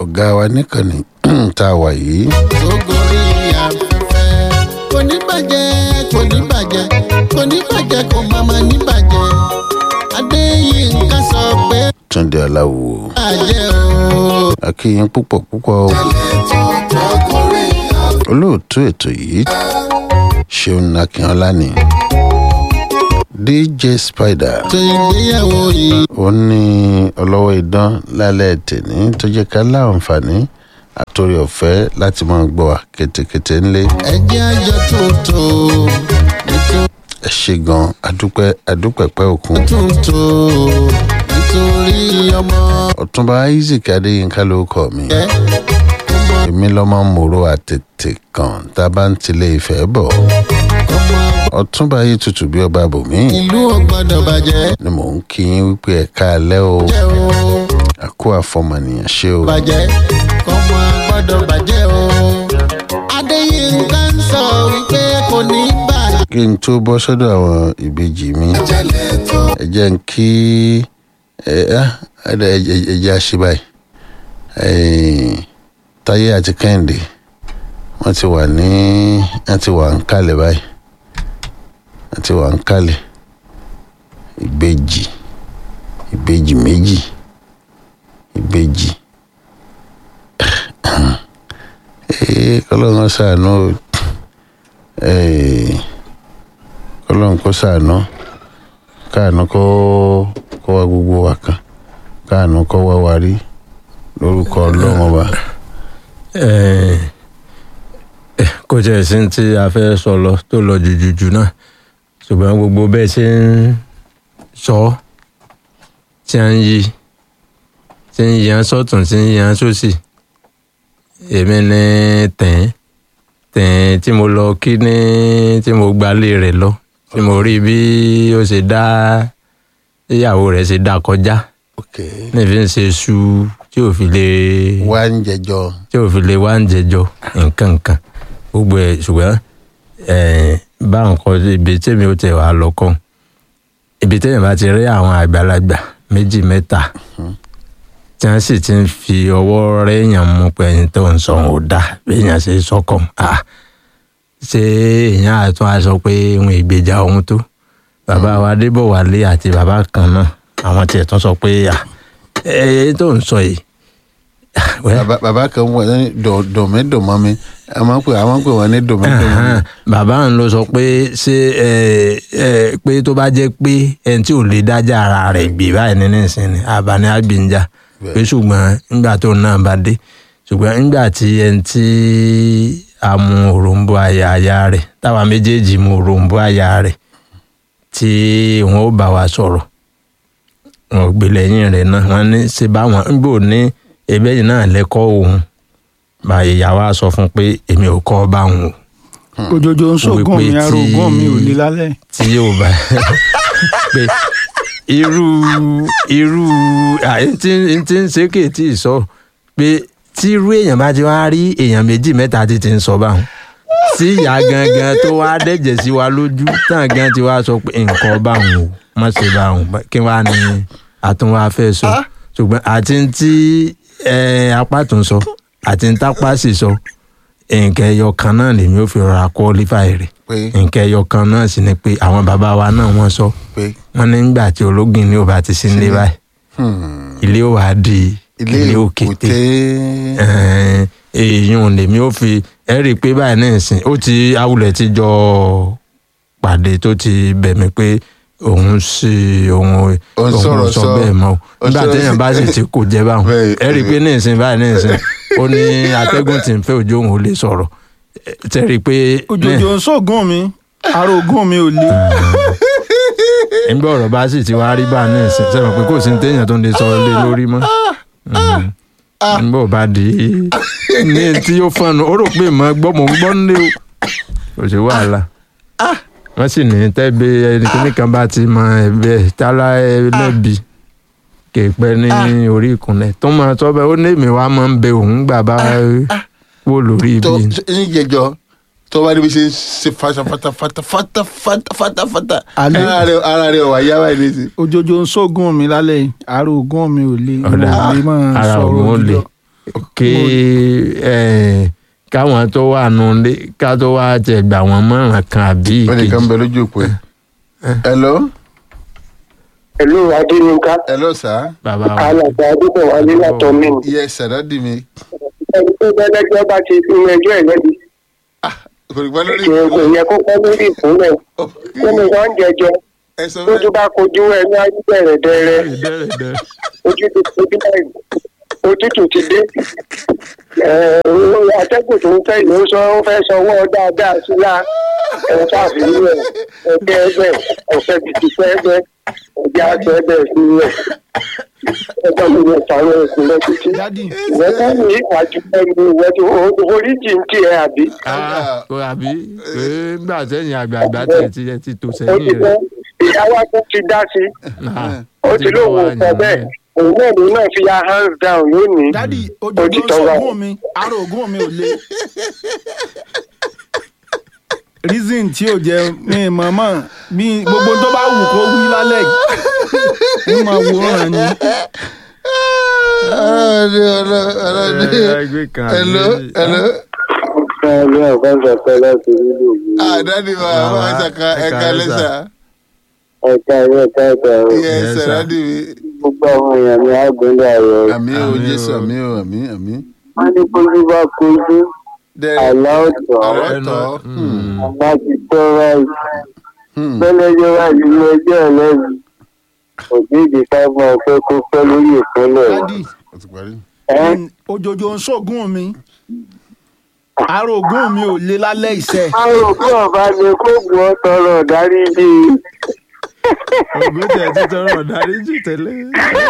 ọ̀gá wa níkànnì tá a wà yìí tó gorí afẹ́fẹ́. kò ní bàjẹ́ kò ní bàjẹ́ kò ní bàjẹ́ kò má má ní bàjẹ́. adéyínká sọ pé túnde aláwo bàjẹ́ o. akíyín púpọ̀ púpọ̀ o. tó gorí afẹ́fẹ́. olóòtú ètò yìí ṣeun akínọlá ni dj spider tó ìgbéyàwó yìí. ó ní ọlọ́wọ́ idán lálẹ́ tèní tó jẹ́ ká láǹfààní àtòrí ọ̀fẹ́ láti máa gbọ́ wa kétékété ńlé ẹjẹ́ àjọ tuntun nítorí ẹ ṣe gan adúpẹ́ adúpẹ́pẹ́ òkun tuntun nítorí ọmọ ọ̀túnba isaac adéyínká ló kọ́ mi ẹ ọmọ èmi lọ́mọ mòró àtètè kan tá a bá ń tilé ìfẹ́ bọ̀ ọmọ ọ̀túnba yìí tutù bí ọba bòmí ìlú ò gbọ́dọ̀ bàjẹ́ ni mò ń kí yín wípé ẹ káalẹ́ o jẹ́ o àkó àfọmọnìyàn ṣe o bàjẹ́ kọ́mọ gbọ́dọ̀ bàjẹ́ o. adéyínká ń sọ wípé kò ní bàjẹ́. kí n tó bọ́ sọ́dọ̀ àwọn ìbejì mi jẹ́lẹ̀ tó ẹ jẹ́ n kí ẹ ẹ ẹ ẹ jẹ́ àṣẹ báyìí Eh, táyé àti kẹ́hìndé wọ́n ti wà ní wọ́n ti wà ń kalẹ̀ báyìí wọ́n ti wà ń kalẹ̀ ìbejì ìbejì méjì ìbejì ee kọ́lọ́run ṣàánú o. Eh, kọ́lọ́run kó ṣàánú káàánú kó kó wá gbogbo wa kan káàánú kó wá wa rí lórúkọ ọlọ́run ọba. Eh, eh, kò tiẹ̀ sí ní tí a fẹ́ sọ lọ tó lọ jùjùjù náà ṣùgbọ́n gbogbo bẹ́ẹ̀ ṣe ń sọ ọ́, tí a ń yí tí ń yan sọ́tún tí ń yan sósì èmi ní tẹ̀ẹ́n tẹ̀ẹ́n tí mo lọ kí ní tí mo gbalé rẹ̀ lọ tí mo rí bí ó ṣe dá ìyàwó rẹ̀ ṣe dá kọjá ok nífi ń ṣe ṣu tí ò fi lè wá ń jẹjọ tí ò fi lè wá ń jẹjọ nǹkan nǹkan gbogbo ẹ ṣùgbọ́n ẹ bá nǹkan ibi tèmi ò tẹ̀ wá lọ́kàn ibi tèmi bá ti rí àwọn àgbàlagbà méjì mẹ́ta tí wọ́n sì ti ń fi ọwọ́ rẹ́yàn mú pé ẹni tó ń sọ ò dá béèyàn ṣe sọ́kàn à ṣé èèyàn àtún aṣọ pé òun ìgbèjà òun tó bàbá wa Adébọ̀wálé àti bàbá kan náà àwọn tiẹ̀ tún sọ pé à ẹ tó ń sọ yìí well, bàbá bàbá kan wọ ní dòmídòmọ́ mi a máa ń pè a máa ń pè wọ́n ní dòmídòmọ́ mi. Ẹ̀hán, bàbá ń lọ sọ pé ṣé ẹ ẹ pé tó bá jẹ́ pé ẹni tí ò lè dájà ara rẹ̀ gbé báyìí nínú ìsìn ni àbáni àgbìnjà pé ṣùgbọ́n nígbà tó náà bá dé ṣùgbọ́n nígbà tí ẹni tí a mú òròǹbó àyà àyà rẹ̀ táwa méjèèjì mú òròǹbó àyà rẹ̀ tí wọn ó bá wa sọ̀rọ̀ wọn ò gbé lẹ́yìn rẹ̀ náà wọ́n ní ṣe báwọn ń gbò ní ẹgbẹ́ yìí náà lẹ́kọ̀ọ́ òun báyìí ìyá wa sọ fún pé èmi ò kọ́ bá òun o òjòjò ń ṣògùn Wípé mi tí- arógùn mi ò ní lálẹ́. tí yóò bá pé irú irú àyè tí ń tí ń ṣe kè tí ì sọ pé tí irú èèyàn bá ti wá rí èèyàn méjì mẹ́ta tí ti ń sọ báwọn tí ìyá gangan tó wá dẹ̀jẹ̀ sí wa lójú tán gan ti wá sọ pé nǹkan báwọn o má ṣe báwọn kí wàá ní àtúnwá fẹ́ sọ ṣùgbọ́n àti ń tí eh, apá tó ń sọ àti ń tápá sì sọ nǹkan ẹyọ kan náà lèmi ò fi rọra qualify rẹ̀ pé nǹkan ẹyọ kan náà sì ni pé àwọn bàbá wa náà wọ́n sọ pé wọ́n ní nígbà tí ológin ní ò bá ti sí nílé báyìí hmm, ilé ò wá di ilé ilé òkété òkété Ẹ̀ẹ́n, èèyàn lèmi ò fi ẹ rí i pé báyìí ní ìsìn ó ti awulẹ̀ ti jọ pàdé tó ti bẹ̀ mí pé òun sì òun Ó ń sọ̀rọ̀ òun sọ sọ. bẹ́ẹ̀ mọ́ o Ó ń nígbà sọ̀rọ̀ téèyàn sí- bá sì ti kò jẹ́ báwọn Bẹ́ẹ̀, ẹ rí i pé ní ìsìn báyìí ní ìsìn ó ní atẹ́gùn tí ń fẹ́ òjò òun ò lè sọ̀rọ̀ Ẹ, tẹ́ rí i pé òjòjò ń ṣògùn mi arógùn mi ò le. nígbà ọ̀rọ̀ bá sì ti wá rí bá ní ìsìn sẹ́wọ̀n pé kò sí ní téèyàn tó ń lè sọ lé lórí mọ́ Mhm. nígbà ò bá di ní tí ó fọnù ó rò pé mọ́ gbọ́ mò ń gbọ́ nílé o kò sí wàhálà wọ́n sì ní tẹ́gbẹ́ ẹnikẹ́ni kan bá ti mọ ẹ̀bẹ̀ tálá ẹlẹ́bi kèpẹ́ ní orí ìkúnlẹ̀ tó máa sọ bẹ́ẹ̀ ó ní èmi wá máa ń bẹ òun gbà bá wò lórí tó ibi ní jẹjọ tó bá níbi ṣe ń ṣe fata fata fata fata fata fata fata Àlẹ́. ara rẹ ara rẹ wà yá báyìí nísìnyí. òjòjò ń ṣògùn mi lálẹ́ yìí arógùn mi ò le. Ọ̀dà, mo lè máa ara sọ̀rọ̀ òun ò le. òjòjò. kí eh, káwọn tó wà nulẹ̀ ká tó wá tẹ̀ gbà wọ́n mọ̀ràn kan àbí wọ́n nìkan ìkejì. bẹ lójú òpó ẹ̀. hello Ìlú Adéyínká, hello sir. bàbá wa alàgbà Adébọ̀wálé látọ̀ mí. yes sir dadi mi. Ẹni tó bẹ́lẹ́jọ́ bá ti fi ẹjọ́ ẹ̀ lẹ́bi. kò ní pẹ́ lórí Kì í kò yẹ kó pẹ́ lórí ìpínlẹ̀. Nínú wọn jẹjọ, ẹ sọ lójú fẹ́. bá kojú ẹni ayé bẹ̀rẹ̀ dẹrẹ. dẹ́rẹ̀dẹ́ Ojú ti kojú báyìí. Òtútù ti dé. Ẹ̀ẹ́n atẹ́gùn tó ń fẹ́ ìlú sọ ó fẹ́ sanwó dáadáa sí lá. Ẹ̀ káàfin rẹ̀ ẹgbẹ́ ẹgbẹ́ ọ̀sẹ̀ títí fẹ́ ẹgbẹ́ ẹgbẹ́ àti ẹgbẹ́ sí rẹ̀. Ẹgbẹ́ mi yẹn sàrọ̀ ìpínlẹ̀ títí. dádì ìwọ tó ní ìwájú ẹni ìwọ tó oríjì ń tiẹ̀ àbí. Ah, kò àbí pé gbà sẹ́yìn àgbààgbà tẹ̀ ti ẹ ti tó ó ti sẹ́yìn tẹ́ rẹ̀. ìyá wa tó ti dá sí i Ah, ó ti lóun ò sọ bẹ́ẹ̀ òun náà ló náà fi ya hands down lónìí. dádì ó ojoojó ti ń tọ́ wa. sọgún mi ara ògùn mi ò le reason tí ò jẹ mi mọ̀mọ́ bí gbogbo tó bá wù kó wí lálẹ́ yìí ní máa wòran ni ọlọ́dẹ ọlọ́dẹ ẹ gbé kan hello àbí- hello. ní ọ̀gá ìjọba láti nílò yìí ah dadi ma Ah, ma ṣaka ẹ ẹka káalẹ́ lẹ́sà. ẹ̀ka ẹ̀rọ ẹ̀ka ẹ̀ka ẹ̀rọ yes Yes, sir sir. dadi mi. gbogbo àwọn èèyàn ní àgbẹ̀lẹ̀ ayọ̀ àmì o Àmín jésù o. àmì o àmì àmì. wọ́n ní kójú bá kojú dẹ àlá ọ̀tọ̀ ọ̀rọ̀ ẹnu tọ́. mm, àlá ti tọ́ ráì Hmm. bẹ́lẹ́jọ́ wà nínú ẹjọ́ ẹlẹ́bi òbí ìdíkà máa fẹ́ kó pẹ́ lórí ìpínlẹ̀ dádì ó ti parí. ẹ̀ ojoojó ń sọgún mi ara ògùn mi ò le lálẹ́ ìṣẹ́ àwọn òkú ọba ni kó gbọ́ tọrọ dárí bíi. ògùn tẹ̀ ti tọrọ dáríjì tẹ́lẹ̀.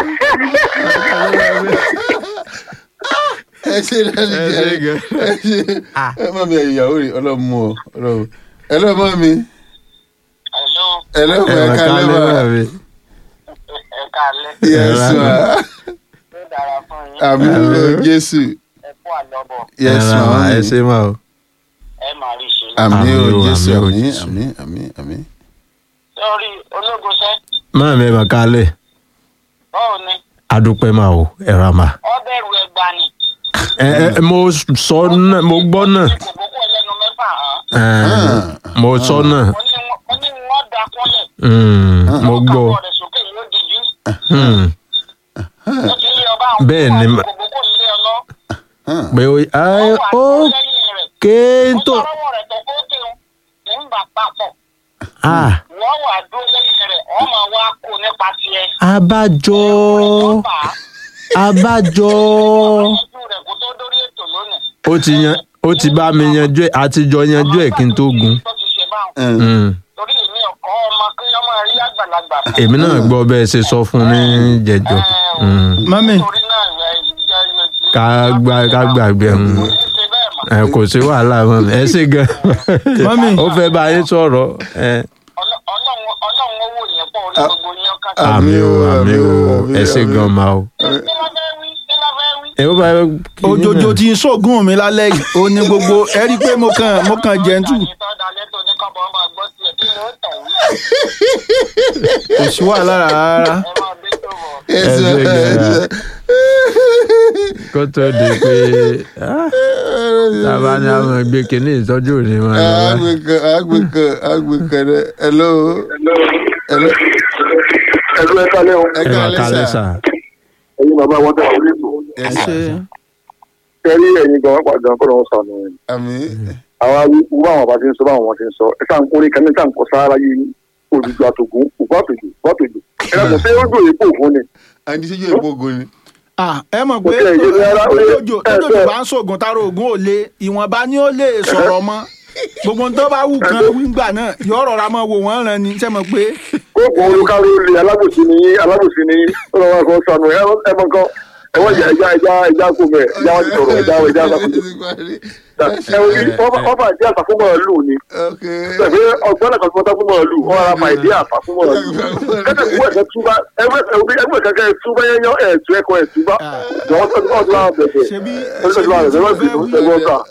ẹ ṣe dadi Ẹ jẹ ṣe gan. ẹ ṣe ẹ má mi ẹ̀yìn ìyàwó rẹ̀ ọlọ́mú o ọlọ́mú. hello mọ́ mi. Hello, hello ẹ mọ́ mà ẹ̀ka ká lẹ́wà. lẹ́wà mi. ẹ káalẹ́. yes Ẹ ma Ó dára fún yín. àmì o jésù. Ẹ kú àlọ́bọ̀. yes ẹ ra ma mà, ẹ ṣe mà o. Ẹ máa rí ṣe. àmì o Àmín o, jésù àmín o, àmì Jésù. àmì àmì àmì. Sọ́rí ológun sẹ́, máa mi ẹ mà ká lẹ̀ báwo ni? adúpẹ́ mà o ẹ ra mà. Ọ bẹ̀rù ẹgbà ni. ẹ ẹ mo sọ náà mo gbọ́ náà Ní kòkókò ẹlẹ́nu mẹ́fà hàn. ẹ, mo sọ náà Mo ní wọ́n- mo ní wọ́n da kúnlẹ̀. Mm, mo Wọ́n gbọ́. káwọ́ rẹ̀ sókè yóò dijú. Hmm, Ó ti lé ọba àwọn Bẹ́ẹ̀ ni mà- kòkókò nílé ọlọ́. pé ó Wọ́n ẹ wà ó dúró lẹ́yìn rẹ̀. kéńtò Ó sọ̀rọ̀ rẹ̀ tó kó kéwòn. Kì í bà papọ̀. ah Wọ́n wà dúró lẹ́yìn rẹ̀. Wọ́n máa wá kó nípa tiẹ̀. abájọ Wọ́n bà á. abájọ Ojú rẹ̀ kó tó dórí ètò lónìí. ó ti yan ó ti bá mi yanjú ẹ àtijọ́ yanjú ẹ kí n tó gun. Tó ti ṣe báwọn. Hmm, torí èmi ọkọ ọmọ kí ọmọ rí àgbàlagbà. èmi náà gbọ́ bẹ́ẹ̀ ṣe sọ fún ní jẹjọ Hmm, mami torí náà ìwé ìjẹ ìjẹ. ká gbà ká gbàgbé hmm. kò ní ṣe bẹ́ẹ̀ mọ́. ẹ kò sí wàhálà mọ́ mi ẹ ṣe gan Mami. ó fẹ́ bá yín sọ̀rọ̀ ẹ Ọlọ́- Ọlọ́run Ọlọ́run owó yẹn pọ̀ orí gbogbo yẹn ọkàn. àmì o àmì o ẹ ṣe gan ma o. kí ló fẹ́ wí kí ló fẹ́ wí. ẹ ó bá ojoojó tí ń sọgún mi lálẹ́ yìí ó ní gbogbo ẹ rí i pé mo kàn mo kàn jẹ́ntù ìtọ́ dalẹ́ tó ní kọ́bọ̀ ọmọ gbọ́ tiẹ̀ kí ló tàn wí. kò sí wàhálà rárá ẹ máa bí tó bọ̀. yes Ẹ ma ṣe gan. kó tó di pé ah, tábà ní àwọn gbé kínní ìtọ́jú òní wọn lọ wá. agbèkan agbèkan agbèkan rẹ hello hello ẹ̀rọ ẹ̀ka lẹ́hìn ẹ ẹ máa ká kálẹ̀ lẹ́sà sà. ẹ̀yin bàbá wọn tẹ̀lé orí ètò yes ẹ ṣe sir kẹ́rí ẹ̀yin gan pàdé kọ́ lọ́wọ́ sànù ẹ̀ àmì àwa wíwú báwọn bá ti ń sọ báwọn wọn ti ń sọ ẹ sáà ń kórè kan ní sáà ń kọ sára yìí olùdó àtògùn òkú àtòjò òkú àtòjò ẹ lọ́kùn sí ojú òye kò fún ni àti ṣíjú ìpogun ni Ah, ẹ mọ̀ pé Mo tẹ̀ ìdílé ara, ó lé- ojoojó ẹ, ojoojó ẹ. bá ń sògùn tara ògùn ò lé ìwọ̀nba ni ó lè sọ̀rọ̀ mọ́ gbogbo ohun tó bá wù kan wíńgbà náà yọ rọra mọ́ wò wọ́n ràn ní sẹ́mọ̀ pé kóògùn olùkárí olè alábòsí ni yín alábòsí ni yín ó lọ́wọ́ kan sànù ẹ ẹ mọ kan ẹ wọ́n jẹ ẹja ẹja ẹja kò mẹ ẹja wọn ti sọ̀rọ̀ ẹja ẹja Ó sàkóso ti parí. ẹ orí ọba ìdí àpá fún màálù ni ok pẹ̀lú ọgbọ́n náà kan fún ọtá fún màálù wọn ara fa ìdí àpá fún màálù kẹ́kẹ́ kú ẹ̀kẹ́ túbá ẹgbẹ́ ẹgbẹ́ kankan túbá yẹn yán ẹ̀ tú ẹ̀kọ́ ẹ̀ túbá jọ̀wọ́ tó tó tó láwọn bẹ̀bẹ̀ ṣebí ó tó tó láwọn bẹ̀bẹ̀ lọ́sìn tó tẹ̀ wọ́n kà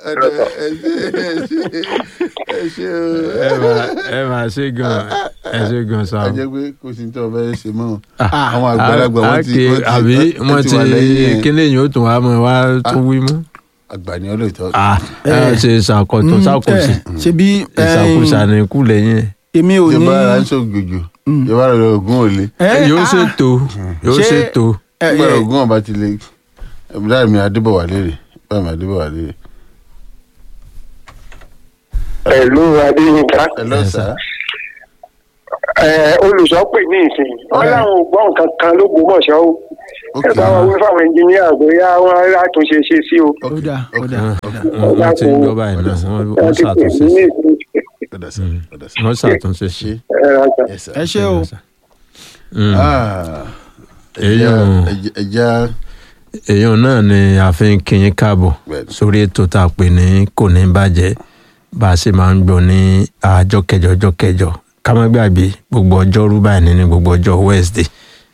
ẹ ṣe o. ẹ máa ẹ máa ṣe gan ẹ ṣe gan a sáà. jẹ́ pé kò sí ní tí wọ́n fẹ́ ṣe mọ́ àwọn àgbàlagbà wọ́n ti Àkè, wọ́n ti- àbí wọ́n ti wà lẹ́yìn ẹ̀. kíni yìí ó tún wá mọ́ wá tún wí mú. àgbà ni ọlọ́ọ̀tọ́ Ah, ẹ ṣe ṣàkóso ṣàkóso ṣebí ìṣàkóso ní ikú lẹ́yìn ẹ̀. èmi ò ní ìjọba ara ń ṣògbòjò ìjọba ara lọ ògùn òle ẹ, yóò ah, ṣètò yóò ṣé- ṣètò. ẹ, nígbà ẹ, ògùn ọba ti lè láì mi adébọ̀wá léèrè láì mi adébọ̀wá léèrè. pẹ̀lú adéyínká ẹ lọ́sà olùsọ́pè ní ìsìn wọn láwọn ò gbọ́ nǹkan kan ló gbọ́mọ̀ṣọ́ o ok ẹ bá wọn wí fáwọn ẹnjìníà bóyá wọn á tún ṣe ṣe sí o. ó dà ó ok dà wọ́n wọ́n ti ń gbọ́ báyìí náà wọ́n wọ́n ṣàtúnṣe sí ọ̀dà sá ọ̀dà sá. wọ́n ṣàtúnṣe sí. Yes, sir. ẹ ṣé o Mm. Ah, Èyí ò- ẹja- ẹja èèyàn náà ni a fi ń kí yín káàbọ̀ Bẹ́ẹ̀ni. sórí ètò tá a pè ní kò ní bàjẹ́ bá a ṣe máa ń gbọ́ ní àjọ kẹjọ ọjọ́ kẹjọ ká má gbàgbé gbogbo ọjọ́rú báyìí ní gbogbo ọjọ́ Wednesday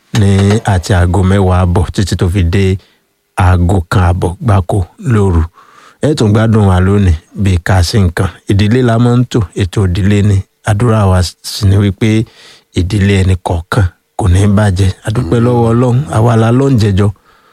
ní àti aago mẹ́wàá àbọ̀ títí tó fi dé aago kan àbọ̀ gbáko lóru ẹ tún gbádùn wa lónìí bíi ká sí nǹkan ìdílé la máa ń tò ètò ìdílé ni àdúrà wa sì ni wípé ìdílé ẹnì kọ̀ọ̀kan kò ní bàjẹ́ àdúpẹ́ lọ́wọ́ ọlọ́run àwa la ló ń jẹjọ́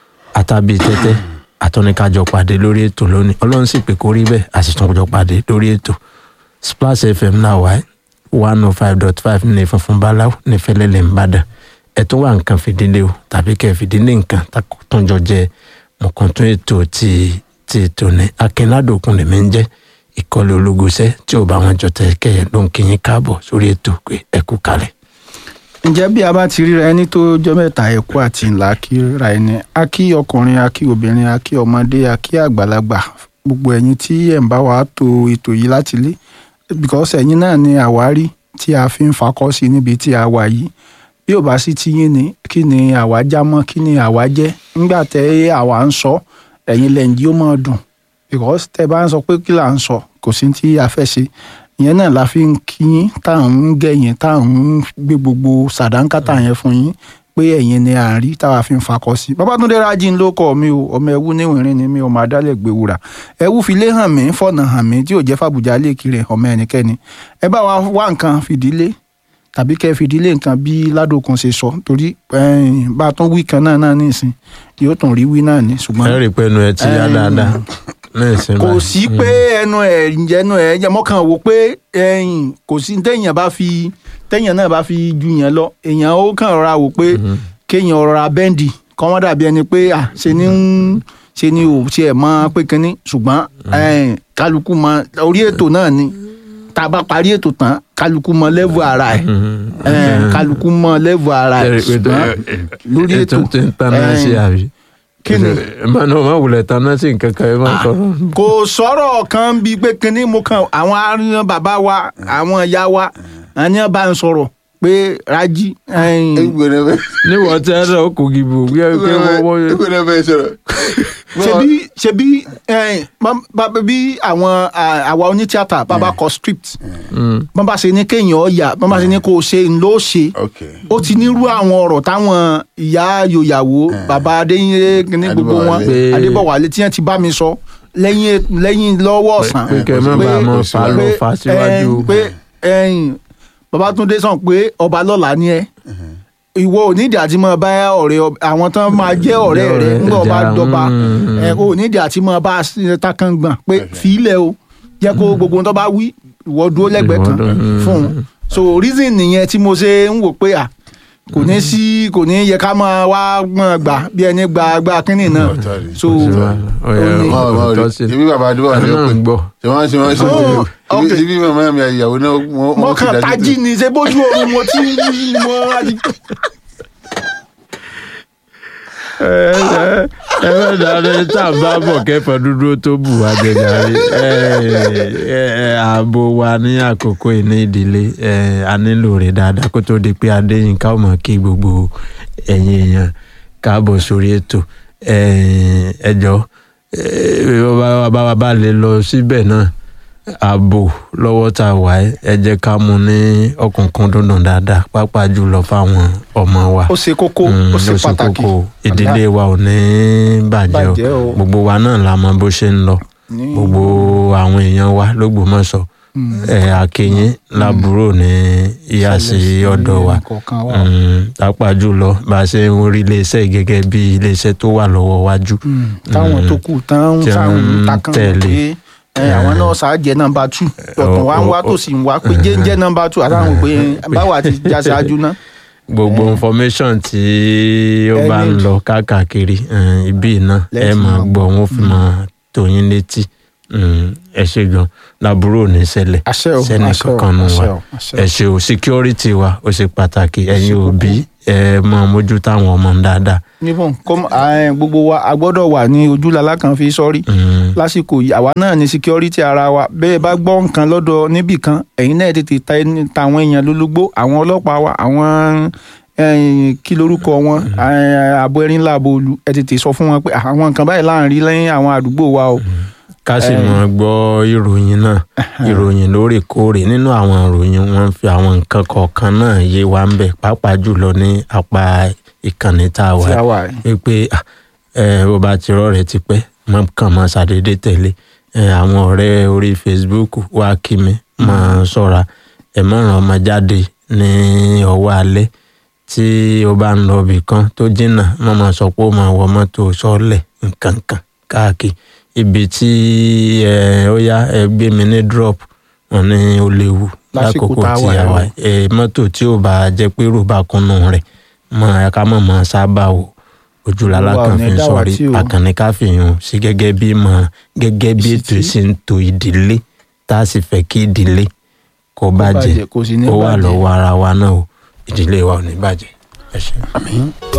àtàbí tẹ́tẹ́ àtọ́nikájọ pàdé lórí ètò lónìí ọlọ́run sì pé kó rí bẹ́ẹ̀ a sì tún jọ pàdé lórí ètò splash fm náà wáyé one oh five dot five ní funfun báláwo ní fẹlẹ́lẹ̀ ńbàdàn ẹ tún wà nǹkan fìdílé o tàbí kẹ́ ẹ fìdílé nǹkan tún jọ jẹ mọ̀kàntún ètò ti ti ètò ní akínládòkun lèmi ń jẹ́ ìkọlẹ̀ ológunṣẹ́ tí ò bá wọn jọ tẹ̀ kẹ́ ẹ ló ń kí yín káàbọ̀ sórí ètò pé ẹ kú kalẹ̀. ǹjẹ́ bí a bá ti ríra ẹni tó jọ mẹ́ta ẹ̀kú àti ńlá kíra ẹni a kí ọkùnrin a kí obìnrin a kí ọmọdé a kí àgbàlagbà gbogbo ẹ̀yin tí ẹ̀ ń bá wa to ètò yìí láti lé because ẹ̀yin náà ni àwárí tí a fi ń fakọ́ sí níbi tí a wà yìí bí ò bá sí ti yín ni kí ni àwa já mọ́ kí ni àwa jẹ́ nígbà tẹ́ àwa ń sọ ẹ̀yin lẹ́yìn yóò máa dùn because tẹ́ bá ń sọ pé kí là ń sọ kò sí tí a fẹ́ ṣe ìyẹn náà la fi ń kí yín tá à ń gẹ̀yìn tá à ń gbé gbogbo sàdánkátà yẹn fún yín pé ẹ̀yin ni à ń rí táwa fi ń fakọ sí. Babátúndé Rájí ń lókọ̀ mi o ọmọ ẹwú níwìnrín ni mi ò máa dálẹ̀ gbé wúrà ẹwú fi lé hàn mí fọ̀nà hàn mí tí ò jẹ́ fàbùjá lè kiri ọmọ ẹnikẹ́ni ẹ bá wa wá nǹkan fìdílé tàbí kẹ́ fìdílé nǹkan bí ládòkun ṣe sọ torí bá a tún wí kan náà náà nísìn yóò tún rí wí náà ní ṣùgbọ́n. ẹ rí i pé ẹnu ẹ ti yá dáadáa náà ṣe kò sí pé ẹnu ẹ ẹnu ẹ jẹ mọkàn wò pé ẹyìn kò sí téèyàn bá fi téèyàn náà bá fi ju yẹn lọ èèyàn ó kàn rọra wò pé kéèyàn rọra bẹ́ǹdì kọ́ wọ́n dàbí ẹni pé à ṣe ní ń ṣe ni ò ṣe ẹ̀ mọ́ pé kínní ṣùgbọ́n kálukú mọ orí ètò náà ni tá a bá parí ètò tán kálukú mọ lẹ́vù ara ẹ̀ kálukú mọ lẹ́vù ara ẹ̀ ṣùgbọ́n lórí ètò ètò tí ń taná sí àbí kí ni máa náà má wulẹ̀ taná sí nǹkan kan ẹ máa sọ̀rọ̀. kò sọ̀rọ̀ kan bíi pé kínní mo kàn àwọn aríyan bàbá wa àwọn ìyá wa àníyàn bá ń sọ̀rọ̀ pé Rájí. egbèrè bẹ níwọ̀n tí ẹ náà kò gìbò bí ẹ pé wọ́n wọ́n. egbèrè bẹ sọ̀rọ̀. ṣebí ṣebí bí àwọn àwa onítíátà bàbá kọ script bọ́n bá ṣe ní kéèyàn ọ̀yà bọ́n bá ṣe ní kó o ṣe ń ló ṣe ok ó ti nírú àwọn ọ̀rọ̀ táwọn ìyá yòyàwó bàbá adéyẹ ní gbogbo wọn Adébọ̀wálé. adébọ̀wálé tí wọ́n ti bá mi sọ lẹ́yìn lẹ́yìn lọ́wọ́ ọ̀sán pé kẹ́ ẹ má bàa mọ fà lọ fà síwájú. pé ẹ̀yìn Babátúndé sàn pé ọba lọ́la ni ẹ ìwọ ò nídìí àti máa bá ọ̀rẹ́ ọb- àwọn tán máa jẹ́ ọ̀rẹ́ rẹ Ọ̀rẹ́ ńgbà ọba ẹja, dọba mm, ẹ ò nídìí àti máa bá takan gbọ̀n pé fìlẹ̀ o jẹ́ kó gbogbo ohun tó bá wí ìwọ dúró lẹ́gbẹ̀ẹ́ kan Ìwọ dúró, mm. fún un so reason nìyẹn tí mo ṣe ń wò pé à kò ní sí kò ní yẹ ká máa wá gbọ́n gbà bí ẹni gba gba kínní náà Ọ̀tọ̀ rẹ̀. so Ọ̀yà, ó ní- ọ ọ òótọ́ sí. ibi bàbá adébọ̀wá Àná ni ó náà pè ń gbọ́. ṣe wọ́n ṣe wọ́n ṣe Oh, ibi okay. ibi màmá mi ìyàwó náà wọ́n wọ́n mo fi kàn dájú tají ni ṣe bójú oorun mo ti ń mo láti. ẹ ẹ ẹ bẹ dáadé tá a bá bọ̀ kẹfọ́ dúdú tó bù wá jẹjàre ẹ ẹ ẹ ààbò wa ní àkókò ìní ìdílé ẹ a nílò rẹ̀ dáadáa kó tó di pé adéyínká ò mọ̀ kí gbogbo ẹ̀yin èèyàn káàbọ̀ sórí ètò ẹ ẹ jọ eh, bá bá bá lè lọ síbẹ̀ náà ààbò lọ́wọ́ tá a wà ẹ́ ẹ jẹ́ ká mú ní ọkùnkùn dundun dáadáa pàápàá jùlọ fáwọn ọmọ wa ó ṣe kókó Mm, ó ṣe pàtàkì kókó. ìdílé wa ò ní bàjẹ́ Bàjẹ́ o. o gbogbo wa náà la mọ bó ṣe ń lọ Ní- gbogbo àwọn èèyàn wa lÓgbómọ̀ṣọ́ ẹ àkèyìn lábúrò ní ìyá sí ṣẹlẹ̀ sí ọ̀dọ̀ wa ẹnìkọ̀ọ̀kan wa. Mm, pàápàá jùlọ bá a ṣe ń rí iléeṣẹ́ yìí gẹ́gẹ́ bí iléeṣẹ́ tó wà lọ́wọ́ wájú Mm, táwọn tó kù tán ń tí sáwọn wọ́n ń takàn tẹ̀lé. pé ẹ, àwọn náà ṣáàjẹ nọ́mbà tù ọ̀tún wa ń wá tó sì ń wá pé jẹ́ńjẹ́ nọ́mbà tù àtàwọn pé báwa ti já ṣáájú náà. gbogbo information tí ó Ẹ bá ń need. lọ káàkiri eh, ibi náà ẹ Let's máa know. gbọ́ wọn fi máa tó yín létí Mm, ẹ ṣe gan lábúrò ní ṣẹlẹ̀ àṣẹ o sẹ́ni àṣẹ o kankan nù àṣẹ wa o àṣẹ o. ẹ ṣe o security wa ó ṣe pàtàkì ẹ̀yin kókó. òbí ẹ máa mójú táwọn ọmọ dáadáa níbọn kọ́m ẹ, gbogbo wa a gbọ́dọ̀ wà ní ojúlala kan fi sọ́rí Mm, lásìkò yìí àwa náà ní security ara wa bẹ́ẹ̀ bá gbọ́ nǹkan lọ́dọ̀ níbì kan ẹ̀yin náà tètè ta ẹni ta àwọn èèyàn lólobó àwọn ọlọ́pàá wa àwọn eh, kí lorúkọ wọn eh, àbọ̀ ẹ̀rín làbọ̀ olú ẹ tètè sọ fún wọn pé àwọn nǹkan báyìí láàrin lẹ́yìn àwọn àdúgbò wa o. ká sì Eh. máa gbọ́ ìròyìn náà ìròyìn lóòrèkóòrè nínú àwọn ìròyìn wọn ń fi àwọn nǹkan kọ̀ọ̀kan náà yé wa ń bẹ̀ pàápàá jùlọ ní apá ìkànnì tá a wà tí a wà yìí. wípé ah, ẹ bó bá ti rọrẹ tipẹ́ má kàn máa ṣàdédé tẹ̀lé ẹ àwọn ọ̀rẹ́ orí Facebook wá kí mi máa ṣọ́ra ẹ má ràn ọmọ jáde ní ọwọ́ alẹ́ tí o bá ń lọ ibì kan tó jìnnà má máa sọ pé ó máa wọ mọ́tò sọ́ọ̀lẹ̀ nǹkankan káàkiri ibi tí ẹ ó yá ẹ gbé mi ní drop wọn ní ó léwu Lásìkò lákòókò tá a tí wà a yìí. wà ẹ mọ́tò tí ò bá jẹ́ pé rò bá kúnnú rẹ̀ mọ́ ẹ ká mọ̀ mọ́ sábà wò ojúlala Olúwa ò kan ní fi ń dá wa sọrí tí o. àkànní ká fi hàn sí gẹ́gẹ́ bí ìmọ̀ràn gẹ́gẹ́ bí ètò Ìṣítí. ìsìn tó ìdílé tá a sì fẹ́ kí ìdílé kó bàjẹ́ bàjẹ́, kò sì ní ó wà bàjẹ́. lọ́wọ́ ara wa náà o ìdílé wa ò ní bàjẹ́ ẹ ṣé. àmín.